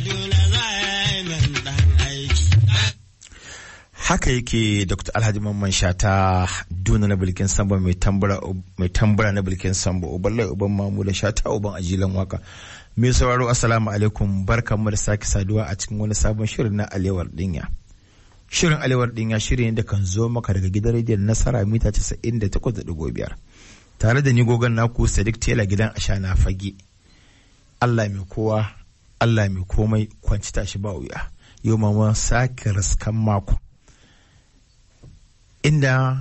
Kaduna za ya yi min ɗan aiki. haka yake dr alhaji mamman shata duna na bilkin samba mai tambura mai tambura na bilkin samba uban lai uban mamu da shata uban ajilan waka mai sauraro assalamu alaikum barkanmu da sake saduwa a cikin wani sabon shirin na alewar dinya shirin alewar dinya shirin da kan zo maka daga gidan rediyon nasara mita 98.5 tare da ni gogon naku sadiq tela gidan ashana fage allah mai kowa allah mai komai kwanci tashi ba wuya yau ma mun sake raskan mako inda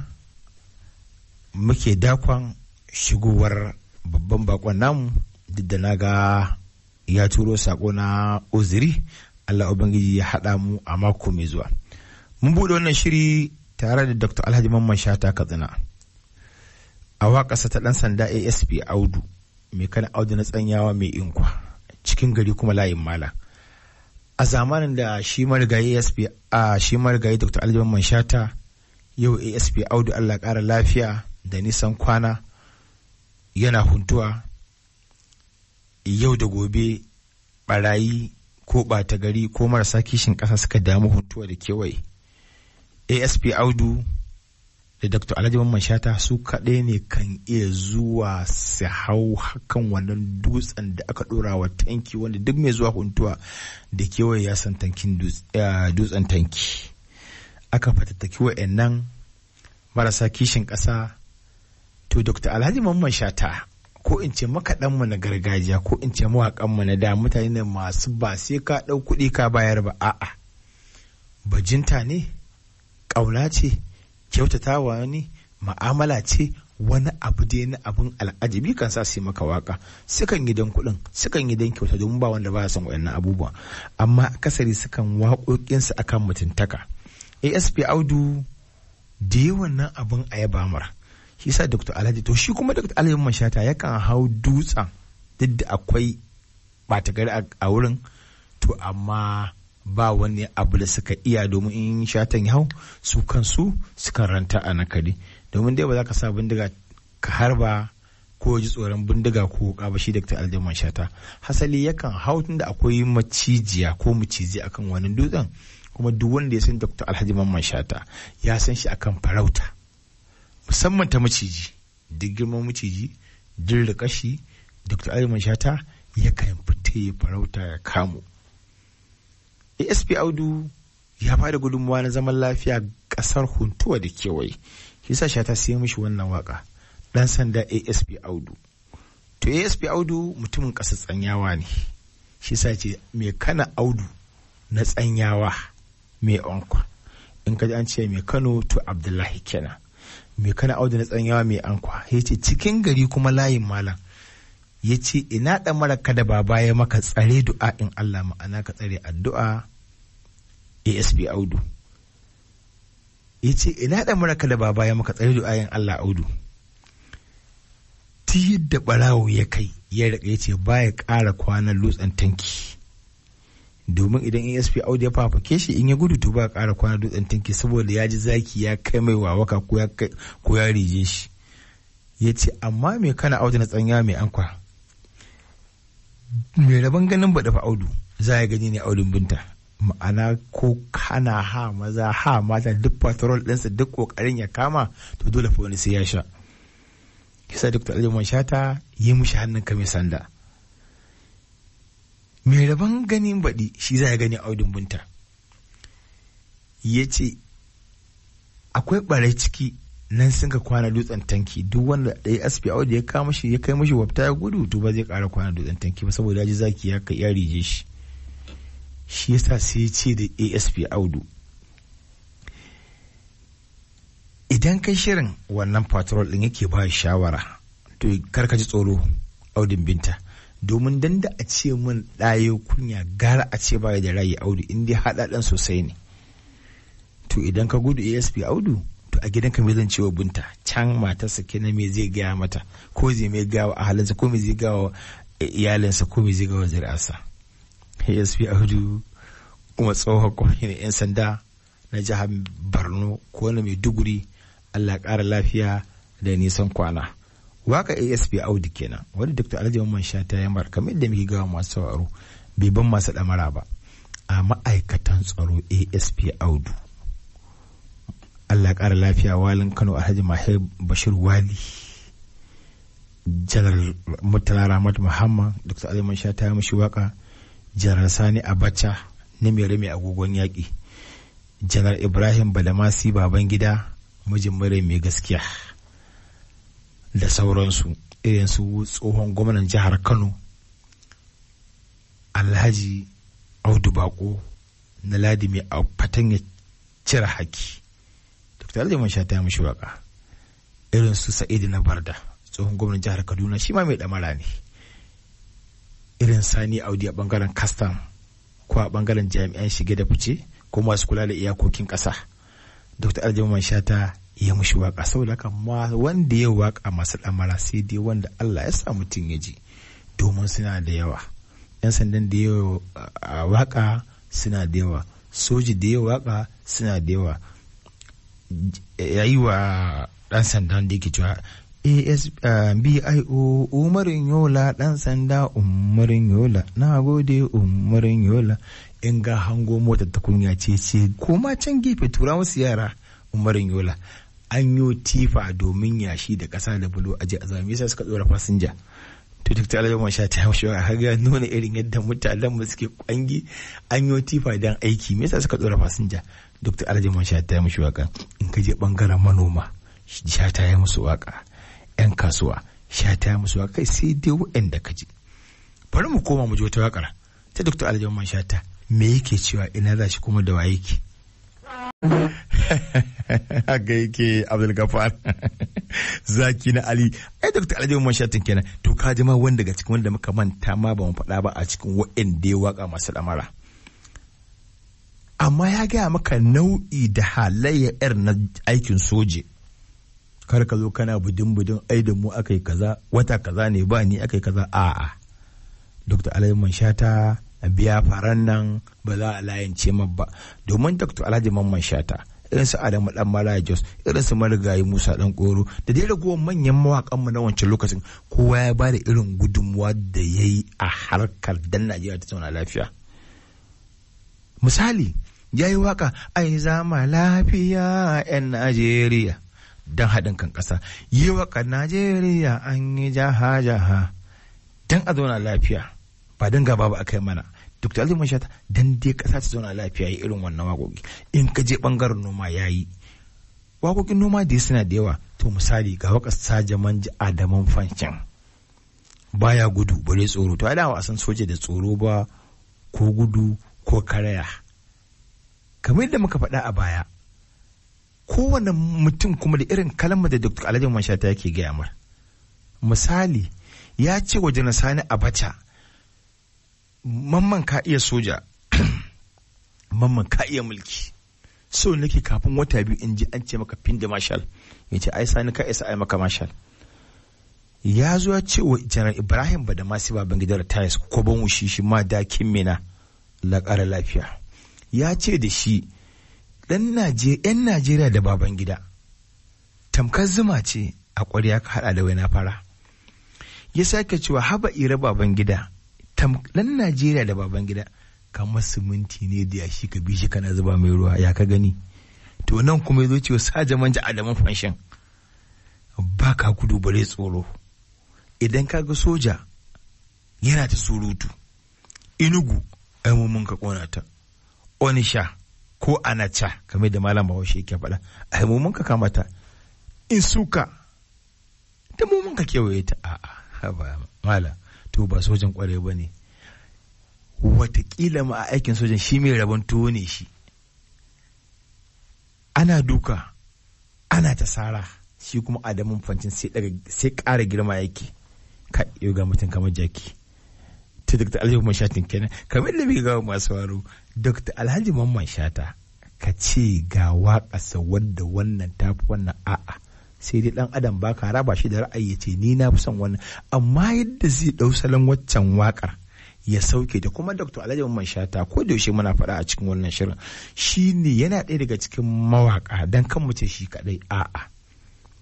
muke dakon shigowar babban bakon namu duk da na ga ya turo sako na uziri Allah Ubangiji ya haɗa mu a mako mai zuwa. Mun buɗe wannan shiri tare da Dr. Alhaji Mamman Shata Katsina. A waƙasa ta ɗan sanda ASP Audu, mai kana Audu na tsanyawa mai inkwa, cikin gari kuma layin mala. A zamanin da shi marigayi ASP a shi marigayi Dr. Alhaji Mamman Shata yau asp audu allah ƙara lafiya da nisan kwana yana huntuwa yau da gobe barayi ko ɓata gari ko marasa kishin ƙasa suka damu huntuwa da kewaye asp audu da dr alhaji mamman shata su kaɗai ne kan iya zuwa su hau hakan wannan dutsen da aka ɗora wa tanki wanda duk mai zuwa huntuwa da kewaye ya san tankin dutsen tanki aka fatattaki wa'annan marasa kishin ƙasa to dr alhaji mamman shata ko in ce makaɗanmu na gargajiya ko in ce mawaƙanmu na da mutane ne masu ba sai ka ɗau kuɗi ka bayar ba a'a bajinta ne ƙauna ce kyautatawa ne ma'amala ce wani abu dai na abin al'ajabi kan sa su yi maka waka sukan yi don kuɗin sukan yi don kyauta domin ba wanda ba ya son wayannan abubuwa amma akasari sukan waƙoƙinsu akan mutuntaka asp audu da yawan nan abin a yaba mara shi sa dr alhaji to shi kuma dr alhaji mashata yakan hau dutsen duk da akwai ɓata gari a wurin to amma ba wani abu da suka iya domin in shatan ya hau su kansu sukan ranta a nakari domin dai ba za ka sa bindiga ka harba ko ji tsoron bindiga ko ba shi dr alhaji mashata hasali yakan hau tunda akwai macijiya ko maciji akan wani dutsen kuma duk wanda ya san Dr. Alhaji Mamman Shata ya san shi akan farauta musamman ta maciji duk girman maciji duk rikashi Dr. Alhaji Mamman Shata yakan fita ya farauta ya kamo ASP Audu ya bada gudunmawa na zaman lafiya kasar huntuwa da kewaye shi sa Shata sai mishi wannan waka dan sanda ASP Audu to ASP Audu mutumin ƙasar tsanyawa ne shi sa ce mai kana Audu na tsanyawa mai ankwa in ka an ce mai kano to abdullahi kenan mai kana auda na tsanyawa mai ankwa ya ce cikin gari kuma layin malam ya ce ina da mara kada baba ya maka tsare du'a in allah ma'ana ka tsare addu'a asb audu ya ce ina da mara kada baba ya maka tsare du'a in allah audu ti yadda barawo ya kai ya rika ya ce baya ƙara kwanan lutsan tanki domin idan asp audio ya fafake shi in ya gudu to ba ƙara kwana dutsen tanki saboda ya ji zaki ya kai mai wawaka ko ya rije shi ya ce amma me kana audu na tsanya mai ankwa mai rabon ganin ba dafa audu za ya gani ne audun binta ma'ana ko kana ha maza ha mata duk patrol ɗinsa duk ƙoƙarin ya kama to dole fa wani sai ya sha kisa dr aliman shata yi mushi hannun ka mai sanda mai rabon ganin baɗi shi za ya gani audun bunta ya ce akwai ɓarai ciki nan sun ka kwana dutsen tanki duk wanda ɗaya asp audu ya kama shi ya kai mashi wafta ya gudu to ba zai ƙara kwana dutsen tanki ba saboda ya ji zaki ya kai ya rije shi shi yasa sai ya ce da asp audu idan kai shirin wannan patrol ɗin yake ba shawara to kar ka ji tsoro audin binta domin dan da a ce mun ɗaye kunya gara a ce baya da rayi audu in dai haɗaɗen sosai ne to idan ka gudu asp audu to a gidanka me zan cewa bunta can matarsa kenan me zai gaya mata ko zai mai gawa a halinsa ko me zai gawa iyalinsa ko me zai gawa zuri'arsa asp audu kuma tsohon kwamishin yan sanda na jihar borno ko na maiduguri allah ƙara lafiya da nisan kwana waka asp audu kenan wanda dr alhaji mamman sha ta yamar kamar yadda muke gawa masu sauraro bai ban masu ɗamara ba a ma'aikatan tsaro asp audu allah ƙara lafiya walin kano alhaji mahe bashir wali janar murtala rahmat muhammad dr aliman sha ta mashi waka janar sani abacha na mere mai agogon yaƙi janar ibrahim badamasi baban gida mijin mure mai gaskiya da sauransu irin su tsohon gwamnan jihar kano alhaji audu bako na ladi mai a fatan ya cire haki dr alhaji man sha ta mashi waka irin su sa'idu na barda tsohon gwamnan jihar kaduna shi ma mai damara ne irin sani audi a bangaren kastam ko a bangaren jami'an shige da fice ko masu kula da iyakokin ƙasa dr aljaman shata ya mushi waka saboda haka ma wanda ya waka masu damara sai dai wanda allah ya sa mutum ya ji domin suna da yawa yan sandan da yawa waka suna da yawa soji da yawa waka suna da yawa yayi wa dan sandan da yake cewa ASBIO umarin yola ɗan sanda umarin yola na gode umarin yola in ga hango motar ta kunya ce ce koma can gefe tura musu yara umarin yola an yi tifa domin yashi da ƙasa da bulo a ji a zama yasa suka tsora fasinja to duk ta alayyar sha ta yaushe a haga nuna irin yadda mutanen mu suke kwangi an yi tifa don aiki me yasa suka tsora fasinja duk ta alayyar sha ta yaushe waka in ka je bangaren manoma sha ta yi musu waka 'yan kasuwa sha ta musu wa kai sai dai waɗanda ka ji bari mu koma mu ji wata wakar ta dr aljaman shata me yake cewa ina za shi kuma da wa yake haka yake abdul gafar zaki na ali ai dr aljaman shatin kenan to ka ji ma wanda daga cikin wanda muka manta ma ba mu faɗa ba a cikin waɗanda ya waka masu lamara amma ya gaya maka nau'i da halayya 'yar na aikin soje kar ka zo kana budin budin ai da mu akai kaza wata kaza ne ba ni akai kaza a'a dr alhaji shata biya faran nan ba za a layance ma ba domin dr alhaji mamman shata irin su adamu dan mara jos irin su marigayi musa dan koro da dai ragowar manyan mawakan mu na wancan lokacin kowa ya ba da irin gudunmuwa da ya yi a harkar dan najeriya ta zauna lafiya misali ya yi waka ai zama lafiya 'yan najeriya don haɗin kan ƙasa yi waka najeriya an yi jaha-jaha don a zauna lafiya ba don gaba ba a kai mana duk da azumin shata don dai ƙasa ta zauna lafiya yi irin wannan waƙoƙi in ka je ɓangaren noma ya yi waƙoƙin noma da suna da yawa to misali ga waƙar sajaman ji adaman fancin baya gudu bare tsoro to a da san soja da tsoro ba ko gudu ko karaya kamar yadda muka faɗa a baya kowane mutum kuma da irin kalmar da Dr. Alhaji Manshata yake gaya mar. Misali, ya ce wa Janar Sani Abacha, mamman ka iya soja, mamman ka iya mulki. So nake kafin wata biyu in ji an ce maka fin da marshal, ya ce ai sani ka isa ai maka marshal. Ya zo ya ce wa Janar Ibrahim Badamasi baban gidan Tayas ko ban wushi shi ma dakin mina la ƙara lafiya. Ya ce da shi, ɗan ‘yan Najeriya da baban gida, tamkar zuma ce a ƙwarya ka haɗa da waina fara. Ya sake cewa haba ira baban gida, ɗan Najeriya da baban gida, kamar siminti ne da yashi ka bi shi kana zuba mai ruwa ya ka gani. To nan kuma ya zo cewa saja manja adaman fanshin. Ba ka gudu bare tsoro. Idan ka ga soja yana ta surutu, inugu, ai mun ka ƙona ta, onisha, ko anacha kamar da malam bahaushe yake faɗa ai mu mun ka kamata in suka da mu mun ka kewaye ta a'a ba mala to ba sojan kware ba ne watakila ma a aikin sojan shi mai rabon tuwo ne shi ana duka ana ta sara shi kuma adamun fancin sai ƙara girma yake ka ga mutum kamar jaki ta dr alhaji mamman shatin kenan kamar da muke gawa masu waro dr alhaji mamman shata ka ce ga waƙasa wadda wannan tafi wannan a'a sai dai dan adam ba ka raba shi da ra'ayi ya ce ni na fi son wannan amma yadda zai ɗau salon waccan waƙar ya sauke da kuma dr alhaji mamman shata ko da yaushe muna faɗa a cikin wannan shirin shi ne yana ɗaya daga cikin mawaƙa don kan mu ce shi kaɗai a'a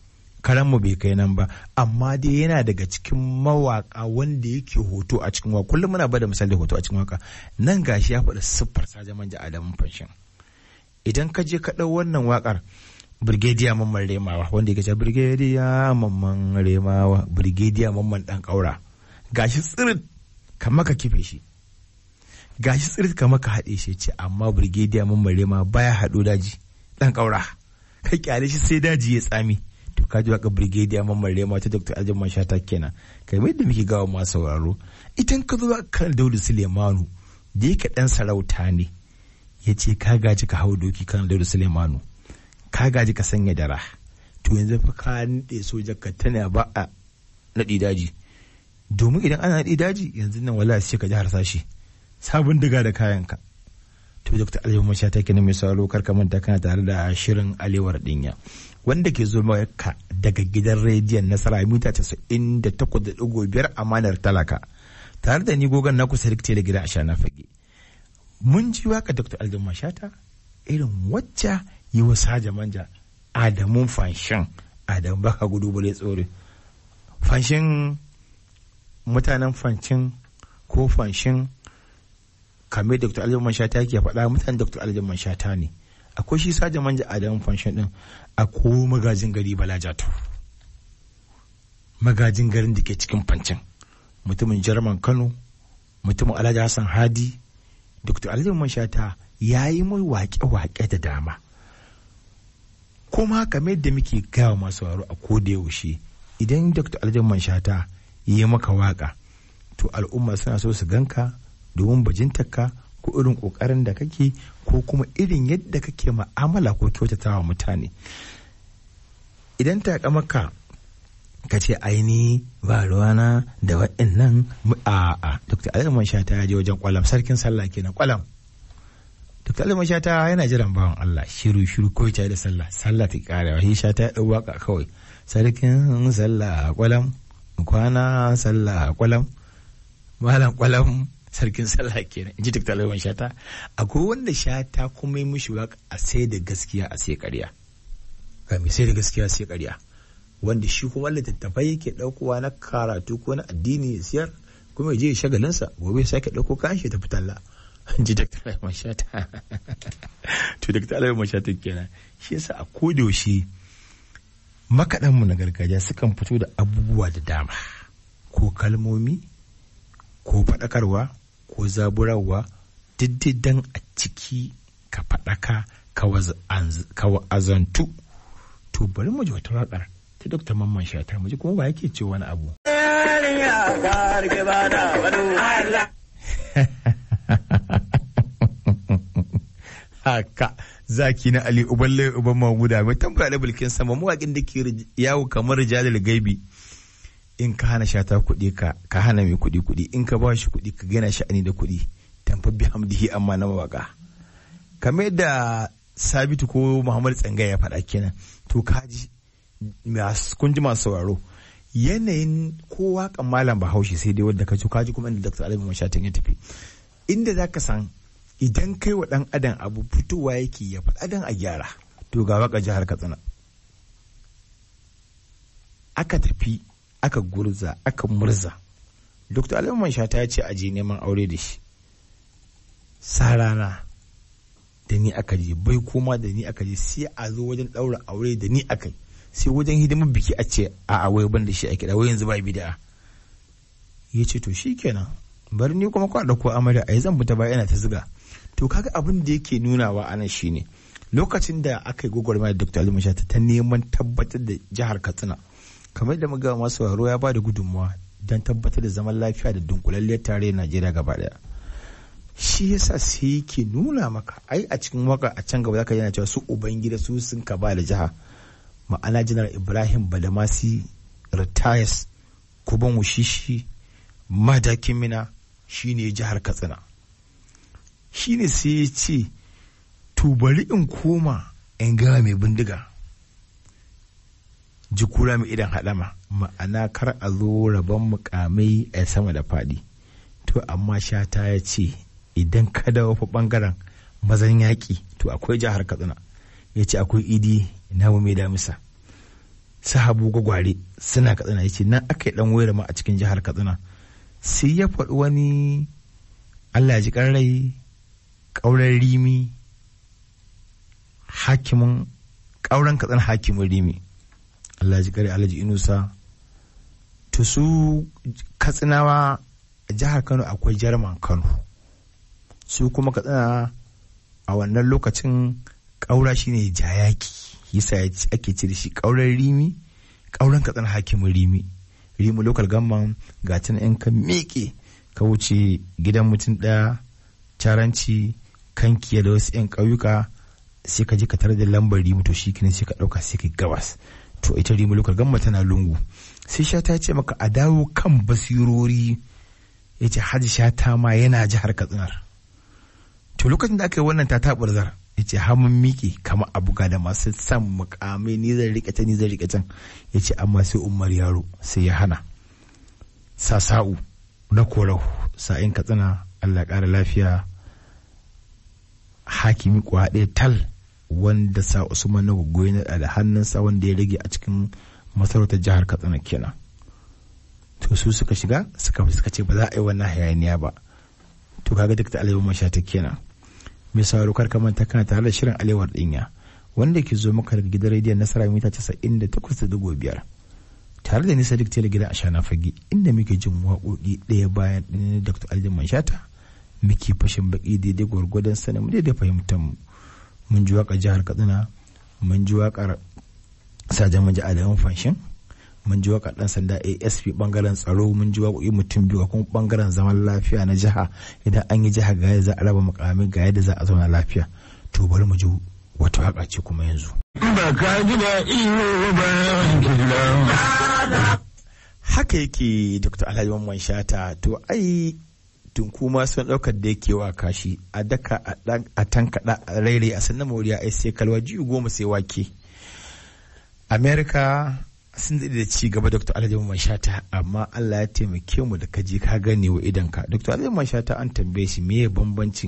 karanmu bai kai nan ba amma dai yana daga cikin mawaka wanda yake hoto a cikin waka kullum muna bada misali hoto a cikin waka nan gashi ya faɗi siffar sajan manja adamun fanshin idan ka je ka ɗau wannan wakar Brigadier Mamman Remawa wanda yake cewa Brigadier Mamman Remawa Brigadier Mamman dan kaura gashi tsirit kamar ka kife shi gashi tsirit kamar ka haɗe shi ce amma Brigadier Mamman Remawa baya haɗo daji dan kaura ka kyale shi sai daji ya tsami to ka ji waka Brigadier Mamman Remawa ta Dr. Aljaman Shata kenan kai mai da muke gawa masu sauraro idan ka zo kan Daudu Sulemanu da yake dan sarauta ne ya ce ka gaji ka hau doki kan Daudu Sulemanu ka gaji ka sanya dara to yanzu fa ka nade soja ka tana ba a naɗi daji domin idan ana naɗi daji yanzu nan wala sai ka ji harsashi sabon diga da kayanka to dr aliyu masha ta kenan mai sauraro kar ka manta kana tare da shirin alewar dinya wanda ke zo maka daga gidan rediyon nasara mita casa'in da takwas da ɗigo biyar amanar talaka tare da ni gogon na kusa rikte da gida a shana fage mun ji waka dr aliyu mashata irin wacce yi wa saja manja adamun fanshin adam baka gudu bale tsore fanshin mutanen fanshin ko fanshin kamar dr aljaman shata ke faɗa mutanen dr aljaman shata ne akwai shi saja manja adamun fanshin din akwai magajin gari balajato magajin garin da ke cikin fancin mutumin jarman kano mutumin alhaji hassan hadi dr aljaman shata ya yi mai waƙe-waƙe da dama kuma kamar yadda muke gawa masu waro a koda yaushe idan dr aljaman shata yi maka waka to al'umma suna so su ganka domin bajintarka ko irin kokarin da kake ko kuma irin yadda kake ma'amala ko kyautatawa mutane idan ta maka ka ce aini ba ruwana da waɗannan a a dr aljaman shata ya je wajen kwalam sarkin sallah kenan kwalam Dr. Ali Shata yana jiran bawan Allah shiru shiru ko ta da sallah sallah ta kare wa Shata ya dau waka kawai sarkin sallah kwalam kwana sallah kwalam malam kwalam sarkin sallah kenan inji Dr. Ali Shata akwai wanda Shata kuma yi mishi waka a sai da gaskiya a sai ƙarya ga mai sai da gaskiya sai ƙarya wanda shi kuma littattafai yake ɗaukowa na karatu ko na addini ya siyar kuma ya je shagalinsa gobe ya sake ɗauko kayan shi ta fitalla ji Dr. Alai Mashata. to Dr. Alai Mashata kenan. Shi yasa a kodayaushe makaɗanmu na gargajiya sukan fito da abubuwa da dama. Ko kalmomi, ko faɗakarwa, ko zaburarwa, diddidan a ciki ka faɗaka ka wa'azantu. To bari mu ji wata waƙar ta Dr. Mamman Shata mu ji kuma ba yake ce wani abu. haka zaki na Ali Uballe Uban Mahmuda mai tambaya da bulkin sama mawaƙin da ke yawo kamar rijalil gaibi in ka hana shata kuɗi ka ka hana mai kuɗi kuɗi in ka ba shi kuɗi ka gina sha'ani da kuɗi tamfa bi hamdihi amma na mawaka kamar da Sabitu ko Muhammad Tsanga ya faɗa kenan to kaji kun ji masu sauraro yanayin ko waƙan malam Bahaushe sai dai wadda ka ji kaji kuma inda Dr. Alibu Mashatin ya tafi inda zaka san idan kai wa ɗan adam abu fitowa yake ya faɗa dan a gyara to ga waka jihar katsina aka tafi aka gurza aka murza dr aliman shata ya ce a je neman aure da shi sa rana da ni aka je bai koma da ni aka je sai a zo wajen ɗaura aure da ni aka yi sai wajen hidimar biki a ce a wai ban da shi a kiɗa wai yanzu ba bida ya ce to shi kenan bari ni kuma kwa ɗauko amarya a yi zan fita ba yana ta ziga to kaga abin da yake nunawa anan shine lokacin da aka yi gwagwarmaya da dr ali mashata ta neman tabbatar da jihar katsina kamar da muga masu waro ya bada gudunmawa don tabbatar da zaman lafiya da dunkulalliyar tarayyar najeriya gaba daya shi yasa sai yake nuna maka ai a cikin waka a can gaba zaka yana cewa su ubangida su sun ka ba da jiha ma'ana janar ibrahim badamasi retires kuban wushishi madakin mina shine jihar katsina shine sai ya ce to bari in koma in gawa mai bindiga jikura mai idan haɗama ma'ana kar a zo rabon mukamai a sama da faɗi to amma shata ya ce idan ka dawo fa ɓangaren mazan yaƙi to akwai jihar katsina ya ce akwai idi na mai damisa sahabu gwagware suna katsina ya ce nan aka yi dan wayar ma a cikin jihar katsina sai ya faɗi wani allah ji rai ƙauren rimi hakimin ƙauren katsina hakimin rimi allah ji ƙarai alhaji inusa to su katsinawa a jihar kano akwai jarman kano su kuma katsina a wannan lokacin ƙaura shine jayaki yasa ake ce da shi ƙauren rimi ƙauren katsina hakimin rimi rimi local government ga tana in ka miƙe ka wuce gidan mutum ɗaya caranci kankiya da wasu 'yan ƙauyuka sai ka je ka tare da lambar rimi to shi sai ka ɗauka sai ka gabas to ita rimi local government tana lungu sai sha ta ce maka a dawo kan basirori ya ce hajji shata ma yana jihar katsinar to lokacin da aka yi wannan ta taɓurzar ya ce hamun miƙe kama abuga da masu san mukamai ni zan riƙe ta ni zan riƙe can ya ce amma sai umar yaro sai ya hana sa sa'u na korau sa'in katsina allah ƙara lafiya hakimi kuwa ɗaya tal wanda sa usman na gogoyi na da hannunsa wanda ya rage a cikin masarautar jihar katsina kenan to su suka shiga suka suka ce ba za a yi wannan hayaniya ba to kaga duk da alewar mashata kenan mai sauraro kar manta kana tare da shirin alewar dinya wanda ke zo maka daga gidan rediyon nasara mita casa'in da takwas da dubu biyar tare da nisa duk tele gidan ashana fage inda muke jin waƙoƙi ɗaya bayan ɗaya dr aljin manshata muke fashin baki daidai gwargwadon sanin mu daidai fahimtar mu mun ji waƙar jihar katsina mun ji waƙar sajan maji adamun fanshin mun ji waƙar ɗan sanda asp bangaren tsaro mun ji waƙoƙi mutum biyu kuma bangaren zaman lafiya na jiha idan an yi jiha ga yadda za a raba mukamai ga yadda za a zauna lafiya to bari mu ji wata waƙa ce kuma yanzu. Ba ka ji da iyo ba Haka yake Dr. Alhaji Mamman Shata to ai tunku ma sun ɗaukar da yake wa kashi a daka a tankaɗa a raire a sannan moriya ai sai kalwa jiyu goma sai wake. Amerika sun daɗe da ci gaba Dr. Alhaji Mamman Shata amma Allah ya taimake mu da kaje ka gane wa idanka. Dr. Alhaji Mamman Shata an tambaye shi me bambancin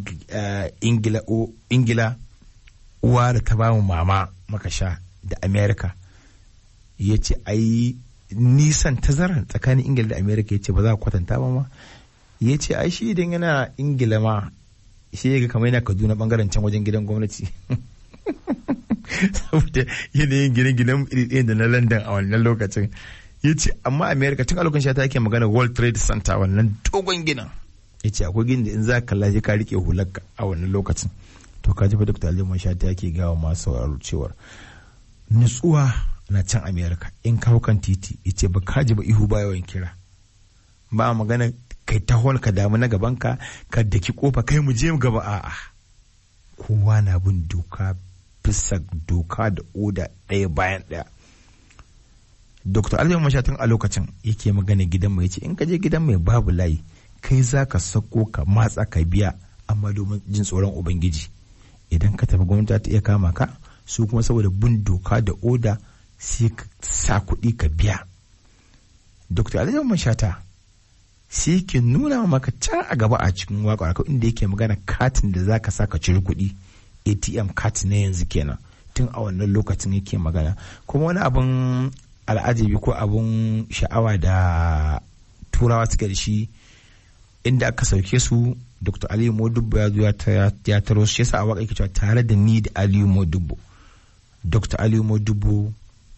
Ingila uwa da ta bamu mama maka sha da Amerika. Ya ce ai nisan tazarar tsakanin Ingila da Amerika ya ce ba za a kwatanta ba ma. Ya ce ai shi idan yana Ingila ma shi ya ga kamar yana Kaduna bangaren can wajen gidan gwamnati. saboda yanayin gine-ginen iri da na london a wannan lokacin ya ce amma america tun a lokacin ta yake magana world trade center wannan dogon ginin ya ce akwai gini da in za ka kalla ka rike hularka a wannan lokacin to ka ji fa dr aliman shata yake gawa masu sauraro cewar nutsuwa na can america in kawo kan titi ya ce ba ka ji ba ihu ba yawan kira ba magana kai tahon ka damu na gabanka ka daki kofa kai mu je gaba a'a kowa na bin doka bisa doka da oda ɗaya bayan ɗaya. Dr. Alhaji Mashatin a lokacin yake magana gidan mai ce in ka je gidan mai babu layi kai za ka sako ka matsa ka biya amma domin jin tsoron Ubangiji. Idan ka tafi gwamnati ta iya kama ka su kuma saboda bin doka da oda sai ka sa kuɗi ka biya. Dr. Alhaji Mashata sai ke nuna maka can a gaba a cikin waƙa inda yake magana katin da za ka sa ka ciri kuɗi. atm card na yanzu kenan tun a wannan lokacin yake magana kuma wani abin al'ajabi ko abin sha'awa da turawa suka da shi inda aka sauke su dr aliyu modubbo ya zo ya taro shi yasa a waka yake cewa tare da ni da aliyu modubbo dr aliyu modubbo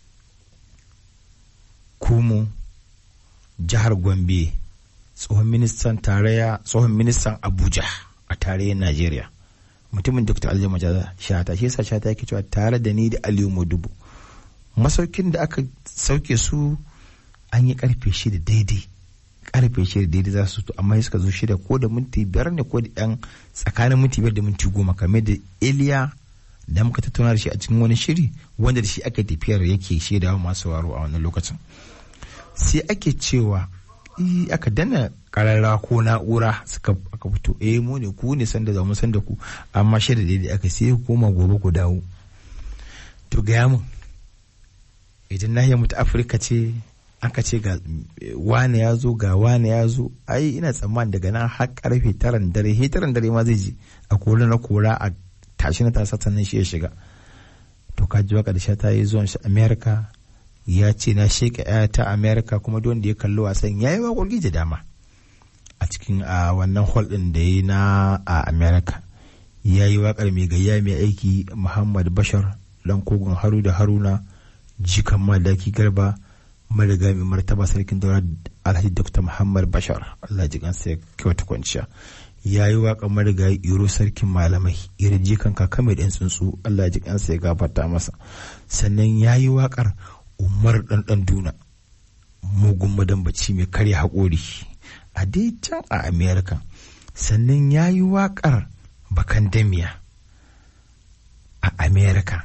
kumu jihar gombe tsohon ministan tarayya tsohon ministan abuja a tarayyar najeriya mutumin dr aljama shata shi yasa shata yake cewa tare da ni da aliyu modubu masaukin da aka sauke su an yi karfe shida daidai karfe shida daidai za su amma suka zo shida ko da minti biyar ne ko da yan tsakanin minti biyar da minti goma kamar da iliya da muka tattauna da shi a cikin wani shiri wanda da shi aka tafiyar yake shaidawa masu waro a wannan lokacin sai ake cewa aka dana kararra ko na'ura suka aka fito eh mu ne ku ne sanda da mu sanda ku amma shi da daidai aka sai koma gobe ku dawo to gaya mun idan nahiyar mu ta afirka ce aka ce ga wane ya zo ga wane ya zo ai ina tsammani daga nan har karfe taran dare he taran dare ma zai je a kora na kora a tashi na tasa sannan shi ya shiga to ka ji waka da sha ta yi zuwan shi america ya ce na sheka ta america kuma don da ya kalli wasan ya yi waƙoƙi da dama a cikin a wannan hall ɗin da ya yi na a america ya yi waƙar mai gayya mai aiki muhammad bashar dan kogon haru da haruna jikan madaki garba mariga mai martaba sarkin daura alhaji dr muhammad bashar allah ji kansa ya kyauta kwanciya ya yi waƙar mariga iro sarkin malamai irin jikan kaka mai ɗan tsuntsu allah ji kansa ya gafarta masa sannan ya yi waƙar umar ɗanɗan duna mugun madambaci mai karya haƙori a dai can a america sannan ya yi waƙar bakan damiya a america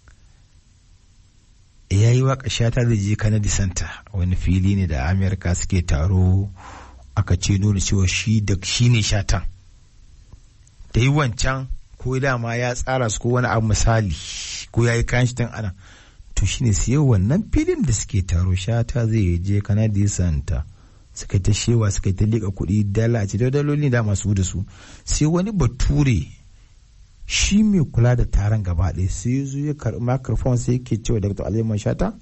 ya yi waka shata da je Kennedy Center wani fili ne da Amerika suke taro aka ce nuna cewa shi da shi ne shatan da yi wancan ko dama ya tsara su ko wani abu misali ko ya yi kayan shi ana to shi ne siya wannan filin da suke taro shata zai je Kennedy Center suka ta shewa suka ta liƙa kuɗi dala a ce da daloli da masu da su sai wani bature shi mai kula da taron gaba ɗaya sai zo ya karɓi microphone sai yake cewa Dr. Aliman Shata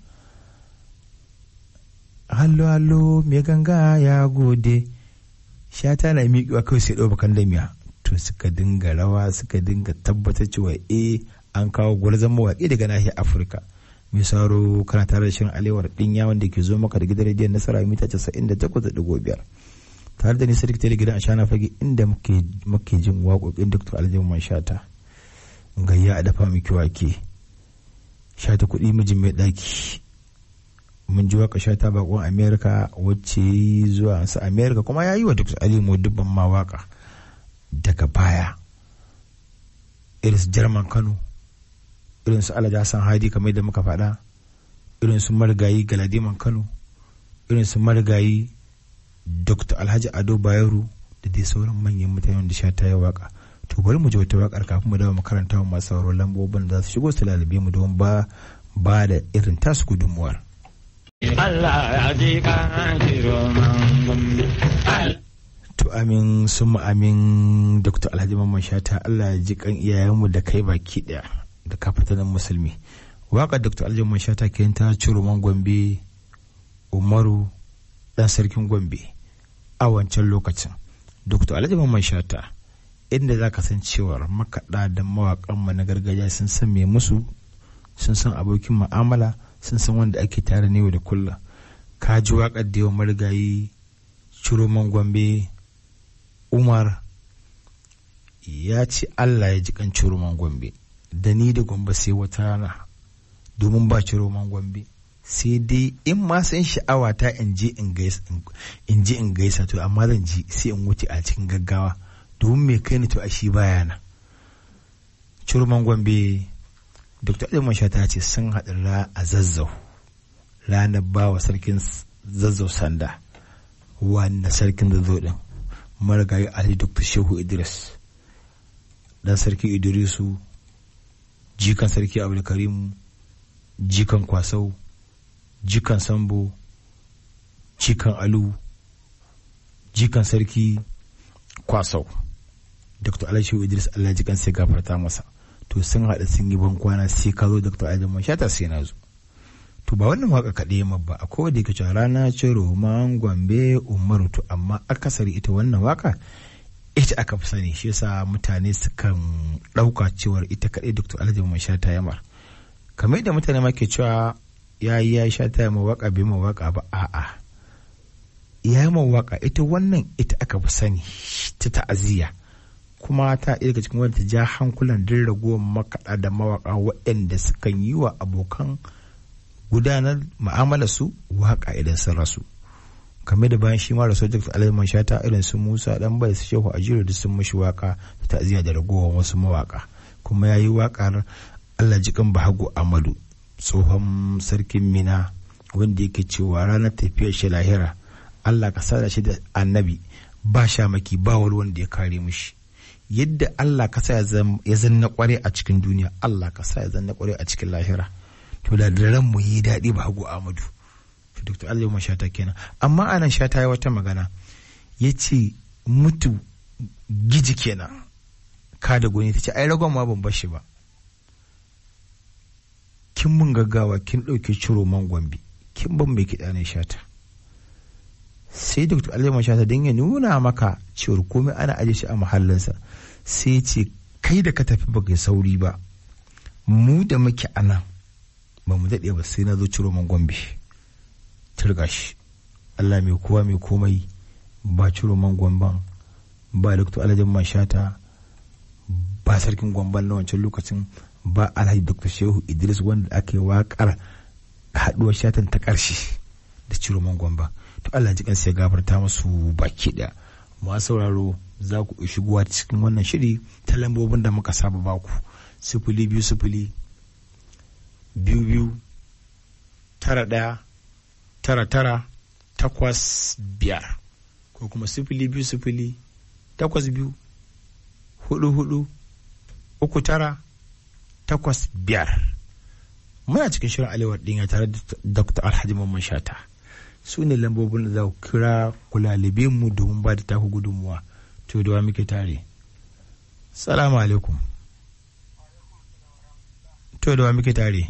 hallo hallo mai ganga ya gode Shata na miƙewa kawai sai ɗau bakan damiya to suka dinga rawa suka dinga tabbatar cewa eh an kawo gwarzon mawaƙi daga nahiyar Afirka mai sauro kana tare da shirin alewar ɗinya wanda ke zo maka da gidan rediyon nasara mita 98.5 tare da ni sarki da gidan ashana fage inda muke jin waƙoƙin Dr. Aliman Shata gayya a dafa miki wake sha ta kuɗi mijin mai ɗaki mun ji waka sha ta bakon amerika wacce yi zuwa su amerika kuma ya yi wa dr alimu dubban ma waka daga baya irin su jarman kano irin su alhaji hassan hadi kamar da muka faɗa irin su marigayi galadiman kano irin su marigayi dr alhaji ado bayero da dai sauran manyan mutanen da sha ta yi waka to bari mu ji wata wakar kafin mu dawo makaranta wa masu sauraron lambobin da za su shigo su lalabe mu don ba ba da irin tasu gudunmuwar. Allah ya ji kan gombe. To amin sun amin Dr. Alhaji Mamman Shata Allah ya ji kan iyayenmu da kai baki daya da kafatanin musulmi. Waƙar Dr. Alhaji Mamman Shata ke ta Ciroman Gombe Umaru dan sarkin Gombe a wancan lokacin. Dr. Alhaji Mamman Shata inda za ka san cewar makaɗa da mawaƙanmu na gargajiya sun san me musu sun san abokin mu'amala sun san wanda ake tare ne da kullum ka ji waƙar da yawan marigayi ciroman gombe umar ya ce allah ya ji kan ciroman gombe da ni da gombe sai wata rana domin ba ciroman gombe sai dai in ma san sha'awa ta in je in gaisa to amma zan ji sai in wuce a cikin gaggawa domin mai kai ni to a shi baya na curman gombe dr ilimin ta ce sun haɗu a zazzau ranar ba wa sarkin zazzau sanda wanda sarkin zazzau ɗin marigayi ali dr shehu idris dan sarki idrisu jikan sarki abdulkarimu jikan kwasau jikan sambo jikan alu jikan sarki kwasau dr alashu idris allah jikan sai gafarta masa to sun haɗa sun yi ban kwana sai ka zo dr adamu shata sai na zo to ba wannan waka kaɗai ma ba a kowace yake cewa rana ce roman gombe umaru to amma akasari ita wannan waka ita aka fi sani shi yasa mutane sukan ɗauka cewar ita kaɗai dr alhaji mai shata yamar kamar yadda mutane ma ke cewa ya yi ya shata ya waka bai waka ba a'a ya yi waka ita wannan ita aka fi sani ta ta'aziyya kuma ta ɗaya daga cikin wadda ta ja hankulan din ragowar makaɗa da mawaƙa waɗanda sukan yi wa abokan gudanar ma'amala su waƙa idan sun rasu kamar da bayan shi ma rasu dr alaiman shata irin su musa dan bai su shehu ajiru da sun mashi waƙa ta ta'aziyya da ragowar wasu mawaƙa kuma ya yi waƙar allah jikan bahagu amadu tsohon sarkin mina wanda yake cewa ranar tafiyar shi lahira allah ka sada shi da annabi ba shamaki ba wani wanda ya kare mushi yadda Allah ka sa ya zanna kware a cikin duniya Allah ka sa ya zanna kware a cikin lahira to da ran mu yi daɗi ba hagu Amadu to Dr. Allah shata kenan amma anan shata ya wata magana ya ce mutu giji kenan ka da goni ta ce ai ragon ma ban bashi ba kin mun gaggawa kin ɗauke ciro man gombe kin ban mai kiɗa ne shata sai dr aljaman shata don ya nuna maka cewar komai ana aje shi a mahallinsa sai ce kai da ka tafi baka sauri ba mu da muke a nan ba mu daɗe ba sai na zo ciro man gombe turga shi allah mai kowa mai komai ba ciro man gomban ba dr aljaman shata ba sarkin gwamban na wancan lokacin ba alhaji dr shehu idris wanda aka yi waƙar haɗuwar shatan ta ƙarshe da ciro man gwamba to allah ji kansa ya gafarta masu baki ɗaya masu sauraro za ku shigowa cikin wannan shiri ta lambobin da muka saba baku sifili biyu sifili biyu biyu tara ɗaya tara tara takwas biyar ko kuma sifili biyu sifili takwas biyu hudu hudu uku tara takwas biyar muna cikin shirin alewar ɗinya tare da dr alhaji mamman shata su ne lambobin da za ku kira kulalibe mu domin ba da taku gudunmuwa to da wa muke tare salamu alaikum to da wa muke tare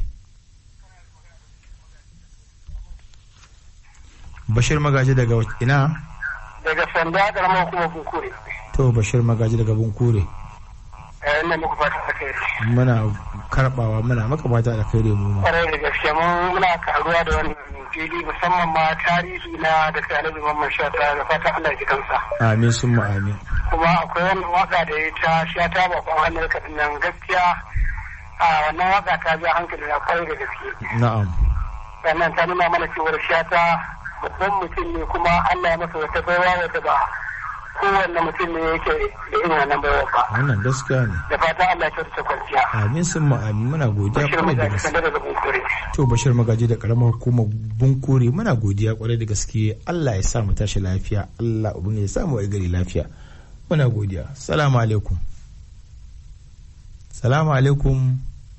bashir magaji daga ina daga sanda karamar kuma bunkure to bashir magaji daga bunkure eh ina muku fata da kai muna karbawa muna maka fata da kai mu ma kwarai da gaske mun muna karuwa da wannan fili musamman ma tarihi na da kai alhaji mamman shata da fata Allah ji kansa amin sun mu amin kuma akwai wannan waka da ya ta shata bakon hannun kaɗin nan gaskiya a wannan waka ta ja hankali na kwarai da gaske na'am sannan ta nuna mana cewar shata babban mutum ne kuma Allah ya masa wata baiwa wadda ba kowanne mutum ne yake da irin wannan baiwa ba wannan gaskiya ne da fata Allah ya kyautata kwanciya amin sun mu amin muna godiya bashir kwarai da magaji gaske sanda daga bunkure to bashir magaji da karamar hukumar bunkure muna godiya kwarai da gaske Allah ya sa mu tashi lafiya Allah ubangiji ya sa mu ai gari lafiya muna godiya salamu alaikum salamu alaikum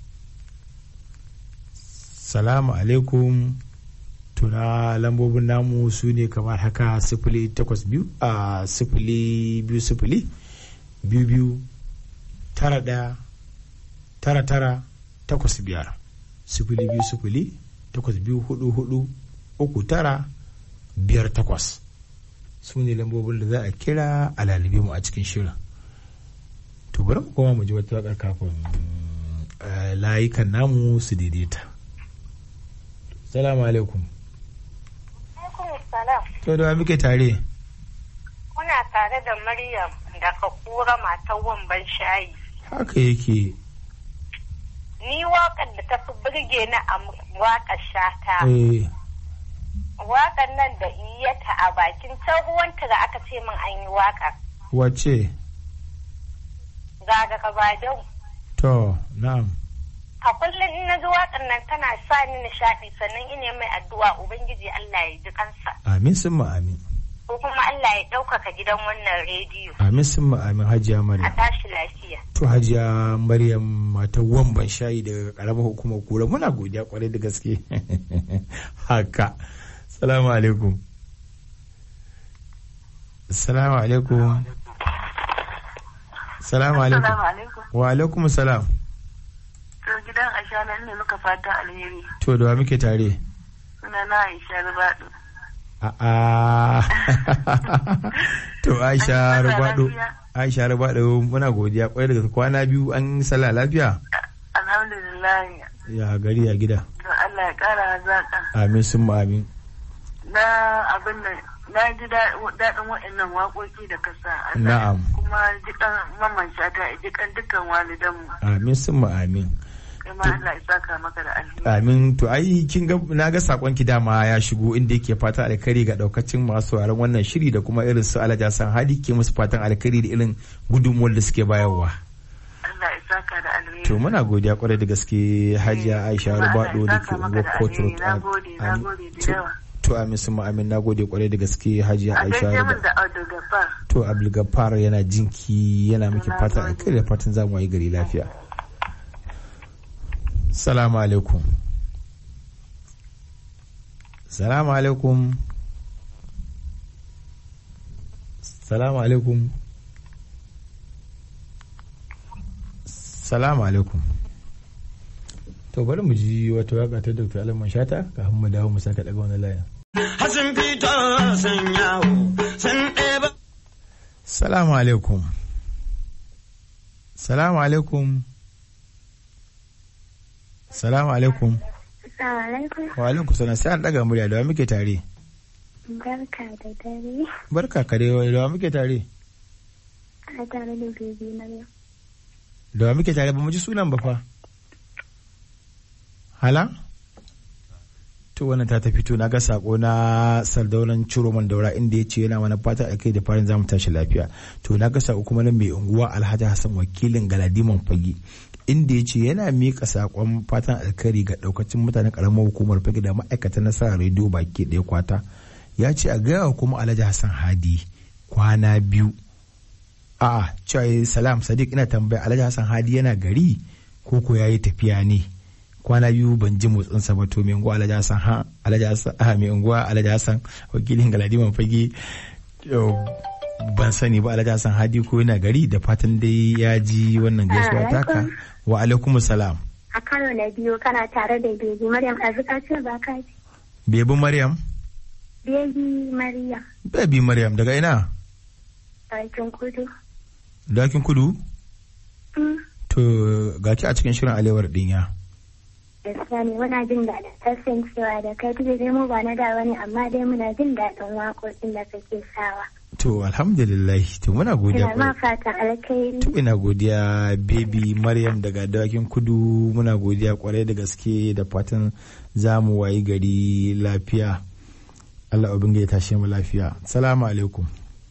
salamu alaikum tuna lambobin namu su ne kamar haka sifili takwas biyu a sifili biyu sifili biyu biyu tara ɗaya tara tara takwas biyar sifili biyu sifili takwas biyu hudu hudu uku tara biyar takwas su ne lambobin da za a kira a lalibe mu a cikin shirin to bari mu koma mu ji wata wakar kafin eh, layukan namu su daidaita salamu alaikum salam. to da wa muke tare Muna tare da Maryam daga kura matan wamban shayi. haka yake Ni waƙar da ta fi birge na a waƙar shata. eh Waƙar nan da iyata a bakin can ruwan da aka ce min an yi waƙar. wace Ga daga Badau. to na'am A kullum in na ji waƙar nan tana sa ni nishaɗi sannan ina mai addu'a Ubangiji Allah ya ji kansa. amin sun ma amin Ko kuma Allah ya ɗaukaka gidan wannan rediyo. amin sun ma amin hajiya A maryam tashi lafiya. to hajiya maryam matan wamban shayi daga karamar hukumar kura muna godiya kwarai da gaske haka salamu alaikum salamu alaikum salamu alaikum alaikum. wa alaikum salam To gidan Aisha nan ne muka fata alheri. to da wa muke tare Suna na Aisha Rubadu. a'a to aisha An yi sallah rubado lafiya? aisha rubado muna godiya kwarai da gaske kwana biyu an yi sallah lafiya Alhamdulillah. ya gari ya gida Don Allah ya kara hazaka. amin sun ma amin Na abin nan na ji da- daɗin waɗannan waƙoƙi da ka sa. Allah Na'am. Kuma jikan mamman shata jikan dukkan walidanmu. amin sun ma amin Kuma Allah ya saka maka da alheri. amin to ai kin ga na ga sakon ki dama ya shigo inda yake fata alkhairi ga daukacin masu sauraron wannan shiri da kuma irin su Alhaji Hassan Hadi ke musu fatan alkhairi da irin gudunmuwar da suke bayarwa Allah ya saka da alheri. to muna godiya kwarai da gaske Hajiya Aisha Kuma Allah Rubado ya da saka ke maka unguwar da Port alheri. Road Na gode, na Amin. gode da To- yawa. to amin sun ma amin nagode kwarai da gaske Hajiya A Aisha gaishe min Rubado da Audu Gafar. to Abdulgafar yana jinki yana miki Na fatan gode. alkhairi da fatan zamu yi gari lafiya Salamu alaikum Salamu alaikum Salamu alaikum Salamu alaikum to bari mu ji wata waka ta dr alaman shata kafin mu dawo mu saka daga wani layin Hasin fito sun yawo sun ɗeba. salamu alaikum salamu alaikum salamu alaikum alaikum. wa alaikum salam sai an daga murya da wa muke tare Barka da dare. barka ka dai da wa muke tare A tare da bebe na yau. da wa muke tare ba mu ji sunan ba fa hala to wannan ta tafi to na ga sako na sardaunan ciroman daura inda ya ce yana wani fata a kai da farin zamu tashi lafiya to na ga sako kuma na mai unguwa alhaji hassan wakilin galadiman fage inda ya ce yana miƙa sakon fatan alkhairi ga daukacin mutanen karamar hukumar fage da ma'aikatan nasarar rediyo baki ɗaya kwata ya ce a gaya wa kuma alhaji hassan hadi kwana biyu a'a cewa salam sadiq ina tambaya alhaji hassan hadi yana gari ko ko yayi tafiya ne kwana biyu ban ji motsinsa ba to mai unguwa alhaji hassan ha alhaji hassan ah mai unguwa alhaji hassan wakilin galadiman fage yau, ban sani ba alhaji hassan hadi ko yana gari da fatan dai ya ji wannan gaisuwa taka wa alaikum salam A karo na biyu kana tare da bebe Maryam Azuka ce ba ka ce. bebi maryam Bebe Maryam. bebi maryam daga ina Bakin kudu. dakin kudu Mm. to ga ki a cikin shirin alewar dinya Gaskiya ne muna jin daɗin kasancewa da kai duk da dai mu ba na da wani amma dai muna jin daɗin waƙoƙin da kake sawa. to alhamdulillah to muna godiya Ina ma kwarai. fatan alkhairi. To ina godiya baby Maryam daga dawakin kudu muna godiya kwarai da gaske da fatan za mu wayi gari lafiya. Allah ubin ya tashe mu lafiya. Salamu alaikum.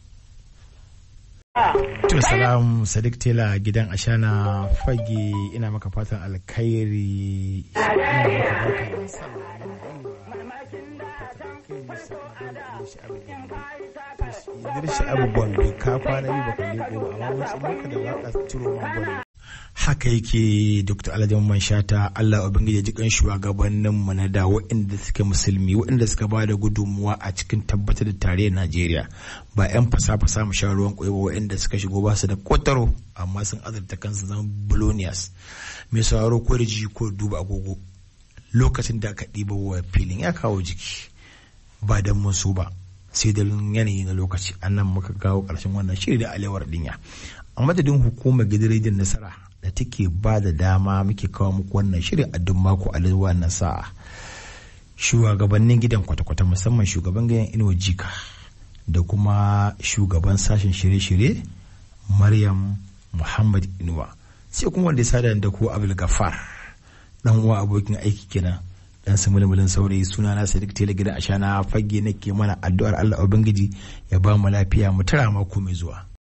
To salam Sadiq Tela gidan Ashana fage ina maka fatan alkhairi. Ina maka barka da sallah. Idris Abu Gombe ka kwana biyu baka leko ba amma mun san maka da waka ciro man Gombe. Haka yake Dr. Alhaji Man Shata Allah ubangiji ya ji kan shugabannin mu na da waɗanda suke musulmi waɗanda suka ba da gudunmuwa a cikin tabbatar da tarayyar Najeriya ba 'yan fasa-fasa mu sha ruwan ƙwai ba waɗanda suka shigo ba su da kotaro amma sun azurta kansu zama bolonias mai sauraro ko da ji ko duba agogo lokacin da aka ɗiba wa filin ya kawo jiki ba don mun so ba sai da yanayi na lokaci annan muka kawo ƙarshen wannan shiri da alewar dinya a madadin hukumar gidan nasara da take ba da dama muke kawo muku wannan shiri a duk mako a wannan sa'a shugabannin gidan kwata-kwata musamman shugaban gidan inuwa jika da kuma shugaban sashen shirye-shirye maryam muhammad inuwa sai kuma wanda ya sada da ku abdul gafar dan uwa abokin aiki kenan dan su mulmulin saurayi suna na sadiq tele gidan ashana fage nake mana addu'ar allah ubangiji ya ba mu lafiya mu tara mako mai zuwa